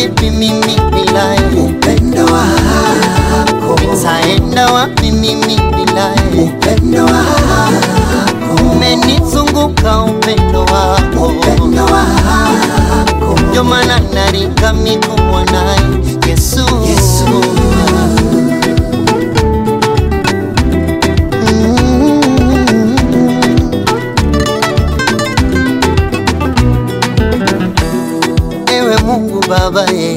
vipi mimi bila upendo wako, nitaenda wapi mimi bila upendo wako, umenizunguka upendo wako upendo wako, ndio maana naringa mikubwa naye Yesu, Yesu. Ewe Mungu Baba ye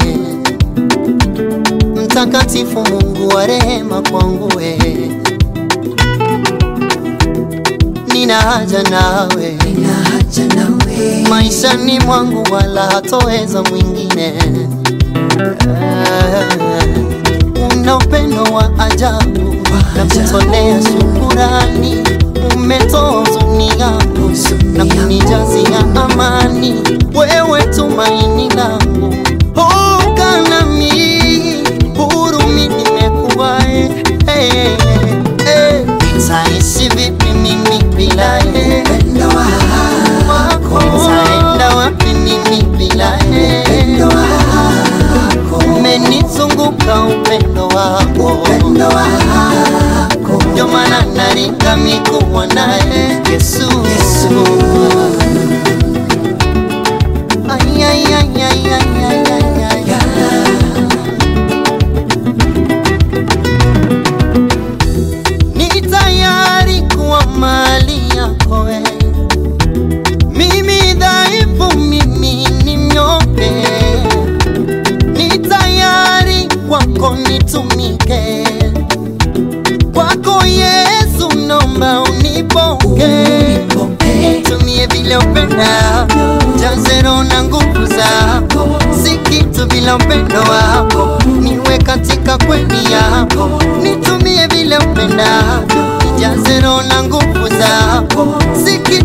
mtakatifu, Mungu wa rehema kwangu we, nina haja nawe nina haja nawe, maishani mwangu, wala hatoweza mwingine. Ah, Una upendo wa ajabu na kutolea shukurani, umetoa huzuni yangu na kunijazia amani. Wewe tumaini langu, oka nami hurumi, nimekuwa eh, eh, eh. Nitaishi vipi mimi bila eh, upendo wako, nitaenda wapi mimi bila eh, upendo wako, umenizunguka upendo wako upendo wako, ndio maana naringa mikuwa naye Yesu, Yesu. Ay, ay, ay, ay, ay, ay, ay, ay, ay. Ni tayari kuwa mali yako we. Mimi dhaifu, mimi ni mnyonge, ni tayari kwako nitumike, kwako Yesu nomba unipoke, tumie vile upendavyo, jaze roho na nguvu zako, si kitu bila upendo wako, niwe katika kweli yako, nitumie vile upendavyo, nijaze roho na nguvu zako, si kitu